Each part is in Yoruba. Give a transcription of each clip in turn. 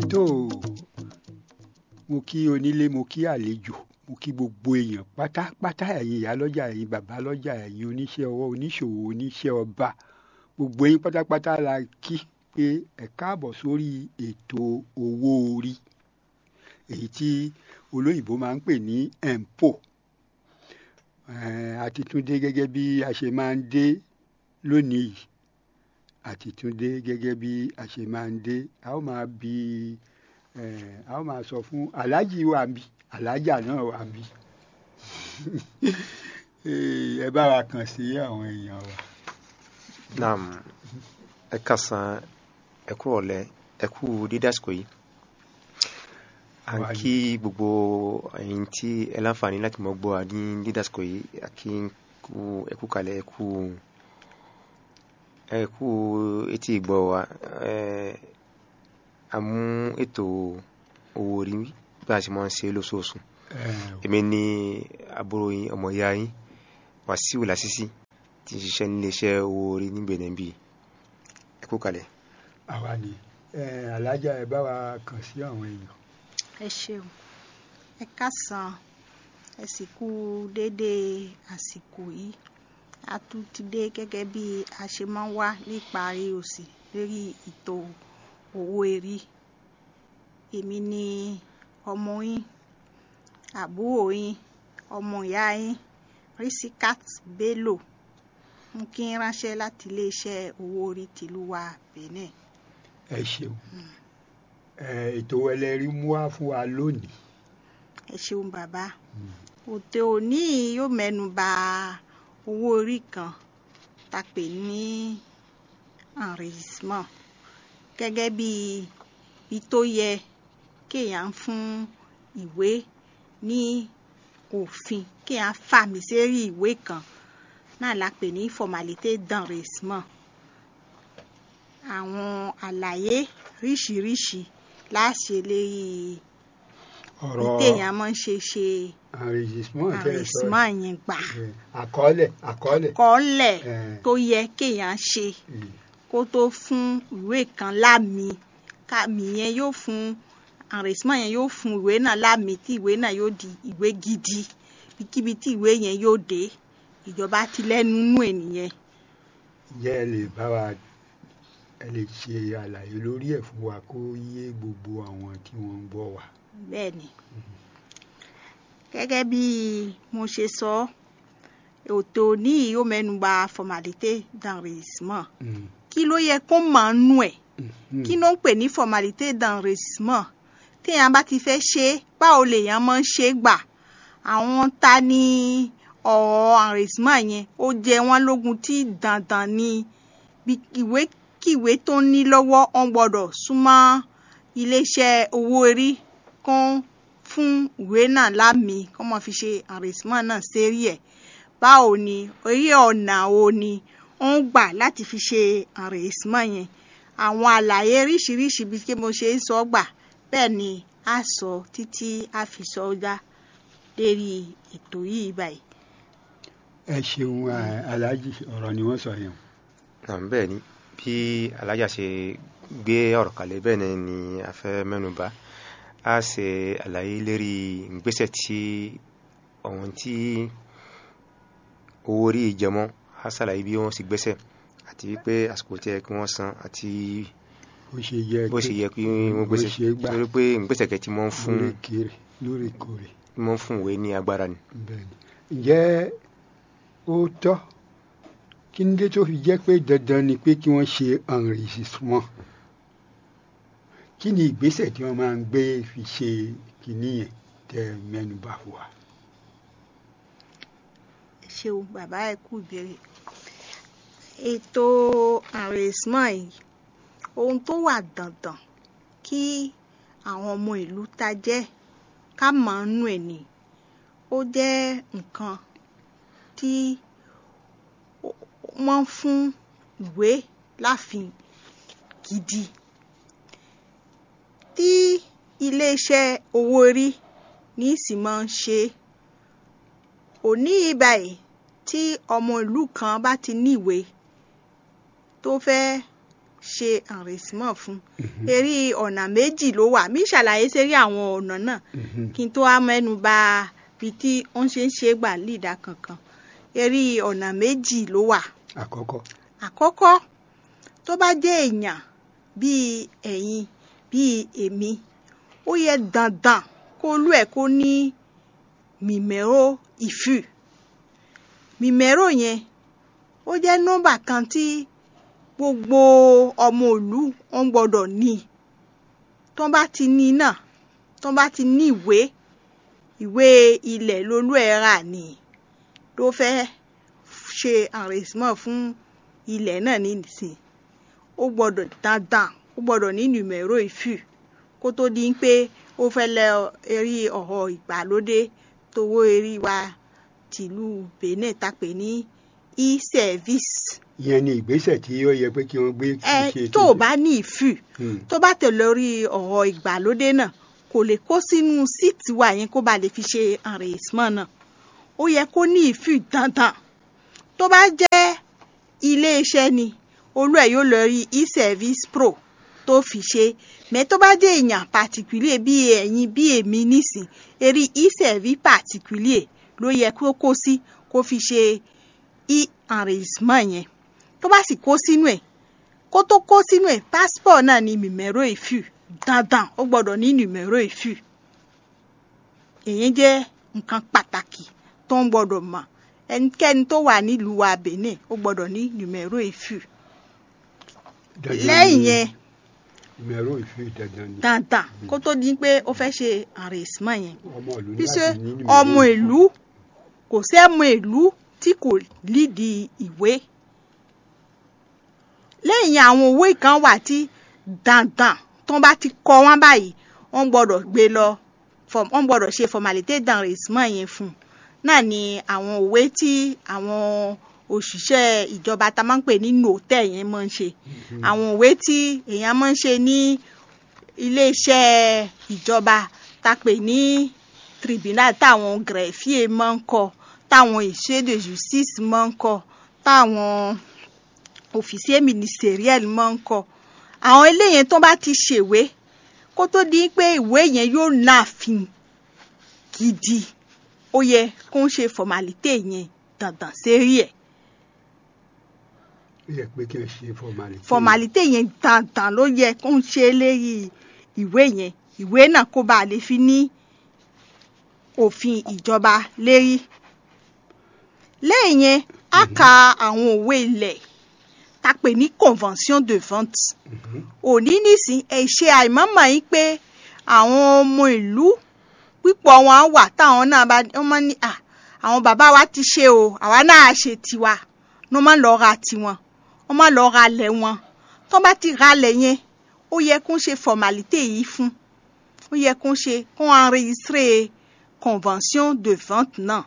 tó mo kí onílé mo kí àlejò mo kí gbogbo èèyàn pátápátá ẹ̀yin ìyá lọ́jà ẹ̀yin bàbá lọ́jà ẹ̀yin oníṣẹ́ ọwọ́ oníṣòwò oníṣẹ́ ọba gbogbo yín pátápátá la kí pé ẹ káàbọ̀ sórí ètò owó orí èyí tí olóyìnbó máa ń pè ní empo a ti tún dé gẹ́gẹ́ bí a ṣe máa ń dé lónìí yìí a ti tún dé gẹ́gẹ́ bí a ṣe máa ń dé a ó máa bi a ó máa sọ fún aláàjì wa bí aláàjà náà wà bí ẹ bá wa kàn sí àwọn èèyàn wa. naam ẹ kásán ẹ kú ọ̀lẹ́ ẹ kú dídásìkò yìí à ń kí gbogbo ẹ̀yin tí ẹ láǹfààní láti mọ gbọ́ ní dídásìkò yìí à kí ẹ kú kalẹ̀ ẹ kú ẹ kú etí ìgbọ́ wa a mú ètò owó orí bí a ṣe máa ń ṣe lóṣooṣù èmi ní àbúrò yín ọmọ ìyá yín Wàsíù Lásìsì tí ń ṣiṣẹ́ níléeṣẹ́ owó orí ní Benin bíi ẹ kú kalẹ̀. àwa ni alájà ẹ bá wa kàn sí àwọn èèyàn. ẹ ṣeun ẹ kásán ẹ sì kú déédéé àsìkò yìí a tún ti dé gẹ́gẹ́ bí a ṣe máa ń wá níparí òsì lórí ètò owó erí èmi ni ọmọ yín àbúrò yín ọmọ ìyá yín Risikat Bello mú kí n ránṣẹ́ láti iléeṣẹ́ owó orí tìlú wa Benin. ẹ ṣeun ètò ẹlẹ́rìí mú wá fún wa lónìí. ẹ ṣeun bàbá òtò òní yóò mẹ́nu bà owó orí kan tá a pè ní enregistrement gẹ́gẹ́ bí bí tó yẹ kéèyàn fún ìwé ní òfin kéèyàn fàmì sérí ìwé kan náà la pè ní formalité d'enregistrement àwọn àlàyé ríṣiríṣi láṣẹ lérí ọ̀rọ̀ téèyàn máa ń ṣe ṣe enregistrement tẹ́ ẹ sọ enregistrement yẹn gbà àkọọ́lẹ̀ àkọọ́lẹ̀. kọ́lẹ̀ Eh. tó yẹ kéèyàn ṣe Mm. kó tó fún ìwé kan lámì kámì yẹn yóò fún enregistrement yẹn yóò fún ìwé náà lámì tí ìwé náà yóò di ìwé gidi ibikíbi tí ìwé yẹn yóò dé ìjọba ti lẹ́nu nú ènìyàn ǹjẹ́ ẹ lè bá wa ẹ lè ṣe àlàyé lórí ẹ̀ fún wa kó yé gbogbo àwọn tí wọ́n ń gbọ́ wa. bẹ́ẹ̀ ni gẹ́gẹ́ bí mo ṣe sọ ètò ní yóò mẹ́nuba formalité d'enregistrement Mm. kí ló yẹ kó máa nú ẹ̀ Mm. kí ló ń pè ní formalité d'enregistrement téèyàn bá ti fẹ́ ṣe é báwo lèèyàn máa ń ṣe é gbà àwọn ta ni ọ̀rọ̀ enregistrement yẹn ó jẹ wọ́n lógún tí dandan ni bí ìwé kíwé tó ní lọ́wọ́ wọ́n gbọ́dọ̀ súnmọ́ iléeṣẹ́ owó orí kan fún ìwé náà lámì kó máa fi ṣe enregistrement náà sérí ẹ̀ báwo ni orí ọ̀nà wo ni ó ń gbà láti fi ṣe enregistrement yẹn àwọn àlàyé oríṣiríṣi bí kí mo ṣe ń sọ gbà bẹ́ẹ̀ ni a sọ títí a fi sọ já lérí ètò yìí báyìí. ẹ ṣeun ẹ, aláàjì ọ̀rọ̀ ni wọ́n sọ yẹn. naam bẹ́ẹ̀ ni bí alájà ṣe gbé ọ̀rọ̀ kalẹ̀ bẹ́ẹ̀ náà ni a fẹ́ mẹ́nuba a ṣe àlàyé lérí ìgbésẹ̀ tí ọ̀hún tí owó orí ìjẹmọ́ a ṣàlàyé bí wọ́n sì gbésẹ̀ àti wípé àsìkò tí ẹ kí wọ́n san àti bó ṣe yẹ bó ṣe yẹ kí wọ́n gbésẹ̀ bó ṣe gbà torí pé ìgbésẹ̀ kẹ́ tí wọ́n fún lóòrèkèrè lóòrèkòrè wọ́n fún ìwé ní agbára ni. bẹ́ẹ̀ ni. ǹjẹ́ ó tọ́ kí ní dé tó fi jẹ́ pé dandan ni pé kí wọ́n ṣe enregistrement kí ni ìgbésẹ̀ tí wọ́n máa ń gbé fi ṣe kínní yẹn tẹ mẹ́nubà fún wa. ẹ ṣeun bàbá ẹ kú ìbéèrè ètò enregistrement yìí ohun tó wà dandan kí àwọn ọmọ ìlú ta jẹ́ ká mọ̀ nú ẹ̀ ni ó jẹ́ nǹkan tí ó- wọ́n fún ìwé láàfin gidi tí iléeṣẹ́ owó orí ní sì máa ń ṣe òní báyìí tí ọmọ ìlú kan bá ti níwèé tó fẹ́ ṣe enrichissement fún eré ọ̀nà méjì ló wà mí ṣàlàyé sérí àwọn ọ̀nà náà kí n tó wá mẹ́nu bà bí tí wọ́n ṣe ń ṣe gbà lídà kankan eré ọ̀nà méjì ló wà àkọ́kọ́ àkọ́kọ́ tó bá jẹ́ èèyàn bíi ẹ̀yin bíi èmi ó yẹ dandan kó lú ẹ̀ kó ní mìmẹ́rò ìfù mìmẹ́rò yẹn ó jẹ́ nọ́mbà kan tí gbogbo ọmọ ìlú wọn gbọ́dọ̀ ní tó bá ti ní náà tó bá ti ní ìwé ìwé ilẹ̀ lolú ẹ̀ rà ní ló fẹ́ ṣe enrichissement fún ilẹ̀ náà nísìn ó gbọ́dọ̀ dandan ó gbọ́dọ̀ ní nùmẹ̀rọ ìfù kó tó di pé ó fẹ́ lẹ eré ọ̀rọ̀ ìgbàlódé tówó eré wa tìlú Benin tàpé ní e-service. ìyẹn ni ìgbésẹ̀ tí ó yẹ pé kí wọ́n gbé kí ẹ ṣe tó o bá ní ìfù tó bá tẹ̀lé orí ọ̀rọ̀ ìgbàlódé náà kò lè kó sínú síìtì wa yẹn kó ba lè fi ṣe enrichissement náà ó yẹ kó ní ìfù dandan tó bá jẹ́ iléeṣẹ́ ni olú ẹ̀ yóò lọ rí e-service pro tó fi ṣe mẹ́ tó bá jẹ́ èèyàn particulier bí ẹ̀yin bí èmi nísìn eré e-service particulier ló yẹ kó kó sí kó fi ṣe e-enrichissement yẹn tó bá sì kó sínú ẹ̀ kó tó kó sínú ẹ̀ passport náà ni nùmẹ́rò ìfù dandan ó gbọ́dọ̀ ní nùmẹ́rò ìfù èyí jẹ́ nǹkan pàtàkì tó ń gbọ́dọ̀ mọ̀ ẹnikẹ́ni tó wà nílùú wa Benin ó gbọ́dọ̀ ní nùmẹ́rò ìfù lẹ́yìn yẹn ìmẹ̀rọ ìfì dandan ni dandan kó tó di pé ó fẹ́ ṣe enrichissement yẹn ọmọ ìlú ní píṣẹ́ láti ní ìmẹ̀rọ ọmọ ìfì. ìlú kò sẹ́mọ ìlú tí kò lídìí ìwé lẹ́yìn àwọn òwe kan wà tí dandan tó bá ti kọ wọ́n báyìí wọ́n gbọ́dọ̀ gbé lọ fọ- wọ́n gbọ́dọ̀ ṣe formalite d'enrichissement yẹn fún un náà ni àwọn òwe tí àwọn òṣìṣẹ́ ìjọba tá a máa ń pè ní nòtẹ́ yẹn máa ń ṣe àwọn òwe tí èèyàn máa ń ṣe ní iléeṣẹ́ ìjọba tá a pè ní tribunal táwọn greffier máa ń kọ táwọn huissier de justice máa ń kọ táwọn officier ministeriel máa ń kọ àwọn eléyẹn tó bá ti ṣèwé kó tó di pé ìwé yẹn yóò láàfin gidi ó yẹ kó ń ṣe formalite yẹn dandan sérí ẹ̀ ó yẹ pé kí n ṣe formality. formalite yẹn dandan ló yẹ kó ń ṣe lérí ìwé yẹn ìwé náà kó bá lè fi ní òfin ìjọba lérí lẹ́yìn yẹn á ka àwọn òwe ilẹ̀ tá a pè ní convention de vente Mhm. òní nísìn ẹ ṣe àìmọ́mọ́ yín pé àwọn ọmọ ìlú pípọ̀ wọn wà táwọn náà bá wọ́n máa ní à àwọn bàbá wa ti ṣe o àwa náà á ṣe tiwa ní wọ́n máa lọ ra tiwọn wọ́n máa lọ ra lẹ̀ wọn tó bá ti ra lẹ̀ yẹn ó yẹ kó ń ṣe formalite yìí fún ó yẹ kó ń ṣe kó ń enregistré convention de vente náà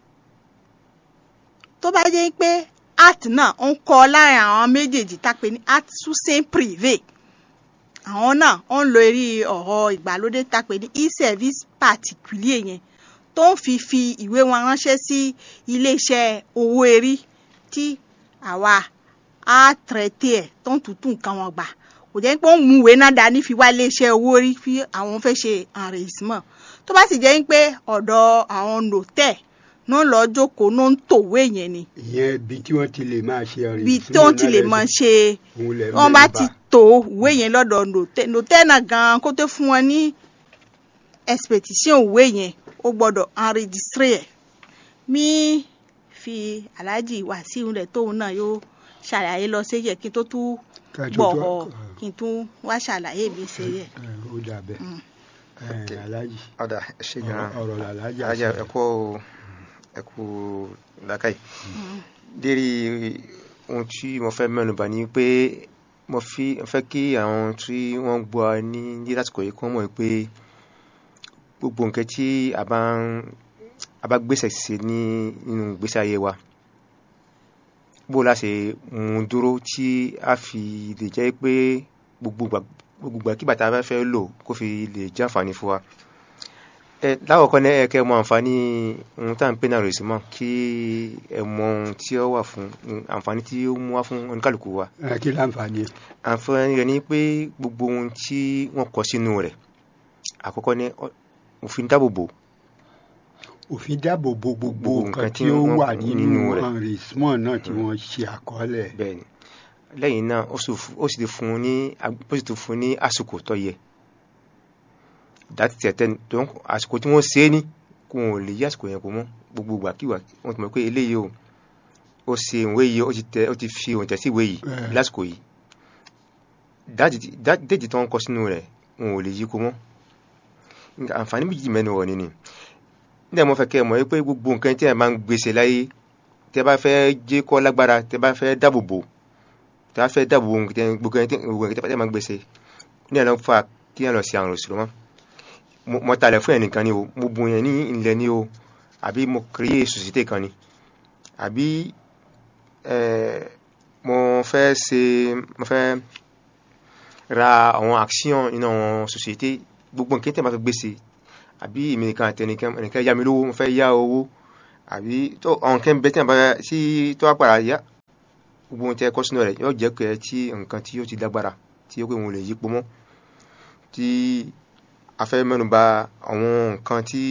tó bá jẹ́ pé art náà ń kọ láàrin àwọn méjèèjì tá a pè ní art soussaint privé àwọn náà ń lo eré ọ̀rọ̀ ìgbàlódé tá a pè ní e-service particulier yẹn tó ń fi fi ìwé wọn ránṣẹ́ sí iléeṣẹ́ owó erí tí àwa á tẹ̀rẹ̀tì ẹ̀ tó ń tutù nǹkan wọn gbà kò jẹ́ pé ó ń mú ìwé náà dání fi wá iléeṣẹ́ owó erí fi àwọn fẹ́ ṣe enrichissement tó bá sì jẹ́ pé ọ̀dọ̀ àwọn nòtẹ̀ ló ń lọ jókòó ló ń tòwé yẹn ni ìyẹn ibi tí wọ́n ti lè máa ṣe ọ̀rẹ́ ibi tó ti lè máa ṣe wọ́n bá ti tó ìwé yẹn lọ́dọ̀ nòtẹ́ nòtẹ́ náà gan-an kó tó fún wọn ní expedition ìwé yẹn ó gbọ́dọ̀ enregistré ẹ̀ mí fi aláàjì wàsíù rẹ̀ tóun náà yóò ṣàlàyé lọ sí yẹ kí n tó tún gbọ̀rọ̀ kí n tún wá ṣàlàyé mi ṣe yẹ. ó dà bẹ́ẹ̀ Okay. aláàjì ọ̀dà ẹ ṣe gan-an ọ̀rọ̀ làlájà ajá ẹ̀kọ́ ẹ̀kọ́ làákàyè lérí ohun tí mo fẹ́ mẹ́nubà ni pé mo fi mo fẹ́ kí àwọn tí wọ́n gbọ́ wa ní ní lásìkò yìí kí wọ́n mọ̀ pé gbogbo nǹkan tí a bá ń a bá gbèsè sí ní nínú ìgbésí ayé wa bó la ṣe mú un dúró tí a fi lè jẹ́ pé gbogbo ìgbà gbogbo ìgbà kí bàtà bá fẹ́ lò kó fi lè jẹ́ àǹfààní fún wa ẹ lákọ̀ọ́kọ́ ní ẹ kẹ́ mọ àǹfààní ohun tá à ń pè náà rèsì mọ́ kí ẹ mọ ohun tí ó wà fún àǹfààní tí ó mú wá fún oníkàlùkù wa ẹ kí láǹfààní àǹfààní rẹ̀ ni pé gbogbo ohun tí wọ́n kọ sínú rẹ̀ àkọ́kọ́ ní ọ- òfin dáàbòbò òfin dáàbò bo gbogbo Gbogbo nǹkan nǹkan tí tí ó wọ́n- wà nínú nínú rẹ̀. enrichment náà tí wọ́n ṣe àkọọ́lẹ̀ bẹ́ẹ̀ ni lẹ́yìn náà ó sì fu- ó sì ti fún un ní ag- ó sì ti fún un ní àsìkò tó yẹ dátì tẹ̀tẹ̀ tó ń àsìkò tí wọ́n ṣe é ní kó wọn ò lè yí àsìkò yẹn kó mọ́ gbogbo ìgbàkígbà wọ́n ti mọ̀ pé eléyìí o ó ṣe ìwé yìí ó ti tẹ ó ti fi òǹtẹ̀ sí ìwé yìí Eh. lásìkò yìí dátì tí- dá- déètì tó ń kọ sínú rẹ̀ wọn ò lè yí kó mọ́ Nǹkan- àǹfààní méjì mẹ́nu wọ̀ nínú nígbà mo fẹ́ kẹ́ ẹ mọ̀ pé gbogbo nǹkan tí ẹ máa ń gbèsè láyé tẹ bá fẹ́ jẹ́ kó lágbára tẹ bá fẹ́ dáàbò bò tẹ bá fẹ́ dáàbò bò nǹkan gbogbo ẹni tí gbogbo ẹni tí ẹ máa ń gbèsè ní ẹ̀ lọ́ fà kí ẹ lọ sí àrùn òṣèlú mọ́ mo mo talẹ̀ fún ẹnìkan ni o mo bu yẹn ní ilẹ̀ ni o àbí mo kéré sòsìtè kan ni àbí ẹ mo fẹ́ ṣe mo fẹ́ ra àwọn action nínú àwọn sòsìtè gbogbo nǹkan tí ẹ máa fi gbèsè àbí èmi nìkan àtẹnìkan ẹnìkan yá mi lówó mo fẹ́ yá owó àbí tó àwọn nǹkan bẹ́ẹ̀ tí a bá sí tó wá padà yá gbogbo ohun tí ẹ kọ́ sínú rẹ̀ yóò jẹ́ pé tí nǹkan tí yóò ti lágbára tí ó pé òun lè yípo mọ́ tí a fẹ́ mẹ́nuba àwọn nǹkan tí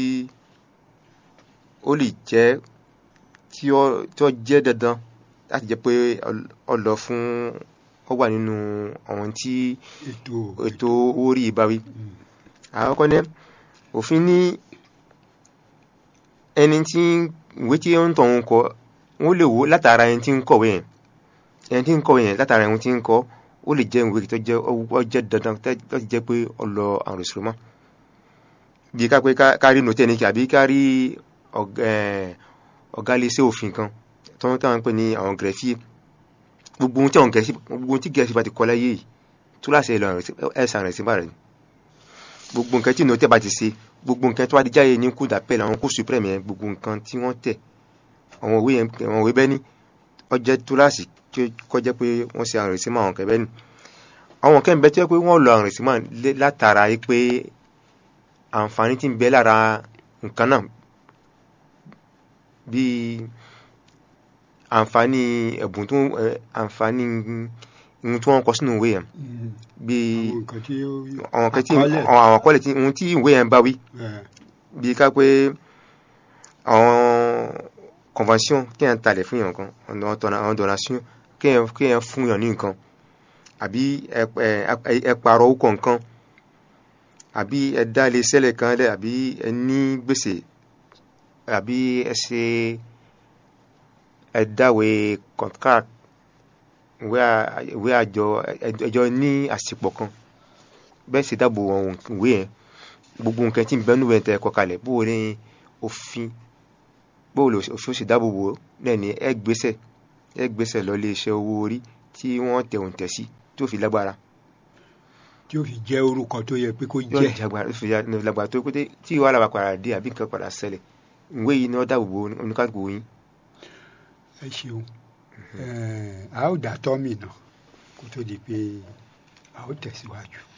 ó lè jẹ́ tí ó tí ó jẹ́ dandan láti jẹ́ pé ọ lọ fún ó wà nínú àwọn tí ètò ètò owó rí ìbáwí Mm. àkọ́kọ́ ní òfin ní ẹni tí ìwé tí ó ń tọ̀ ń kọ wọ́n lè wò látara ẹni tí ń kọ̀wé yẹn ẹni tí ń kọ̀wé yẹn látara ẹni tí ń kọ́ ó lè jẹ́ ìwé tó jẹ́ ó jẹ́ dandan láti jẹ́ pé ọlọ àrùn ìṣòro mọ́ bí ká pé ká rí nòtẹ́ ní kí àbí ká rí ọ̀gá ẹ̀, ọ̀gá iléeṣẹ́ òfin kan tó ń tàn pé ní àwọn gẹ̀ẹ́fì gbogbo ohun tí àwọn gẹ̀ẹ́sì gbogbo ohun tí gẹ̀ẹ́sì bá ti kọ láyé yìí tó láṣẹ ìlọ ẹ̀sán rẹ̀ sí bá rẹ̀ ni gbogbo nǹkan tí nòtẹ́ bá ti ṣe gbogbo nǹkan tó bá di jáde ní kú dàpẹ́lẹ̀ àwọn kó supreme yẹn gbogbo nǹkan tí wọ́n tẹ̀ àwọn òwe yẹn àwọn òwe bẹ́ẹ̀ ni ó jẹ́ túláàsì tí ó kọjá pé wọ́n ṣe àrùn ìsímọ̀ àwọn kẹ́bẹ́ ni àwọn kẹ́ ń bẹ tó yẹ pé wọ́n lọ àrùn ìsímọ̀ lé- látara yìí pé àǹfààní tí ń bẹ lára nǹkan náà bíi àǹfààní ẹ̀bùn tó ẹ̀, àǹfààní ohun tí wọ́n kọ sínú ìwé yẹn Mm. bíi àwọn nǹkan tí ó àwọn kan tí àkọọ́lẹ̀. àwọn àkọọ́lẹ̀ tí ohun tí ìwé yẹn bá wí ẹ̀, bíi ká pé àwọn convention kí yẹn talẹ̀ fún yàn kan ọ̀nà ọ̀tọ̀nà àwọn donation kí yẹn kí yẹn fún yàn ní nǹkan àbí ẹ ẹ ẹ pààrọ̀ orúkọ nǹkan àbí ẹ dá ilé sẹ́lẹ̀ kan lẹ̀ àbí ẹ ní gbèsè àbí ẹ ṣe ẹ dáwé contract ìwé à- ìwé àjọ ẹ- ẹjọ ní àsìpọ̀ kan bẹ́ẹ̀ sì dáàbò àwọn ìwé yẹn gbogbo nǹkan tí ń bẹ́ẹ̀ nùwẹ̀ tẹ́ ẹ kọ kalẹ̀ bó o ní òfin bó o lè òfin ó sì dáàbò bò ó náà ní ẹ gbèsè ẹ gbèsè lọ ilé iṣẹ́ owó orí tí wọ́n tẹ̀ òǹtẹ̀ sí tí ó fi lágbára tí ó fi jẹ́ orúkọ tó yẹ pé kó yóò jẹ́ jágbára ó fi já- ní lágbára tó pété tí wàhálà bá padà dé àbí nǹkan padà ṣẹlẹ̀ ìwé yìí ni wọ́n dáàbò bò oníkàgbò yín ẹ ṣeun Ẹ̀, a ó dá tọ́mì náà kó tó di pé a ó tẹ̀síwájú.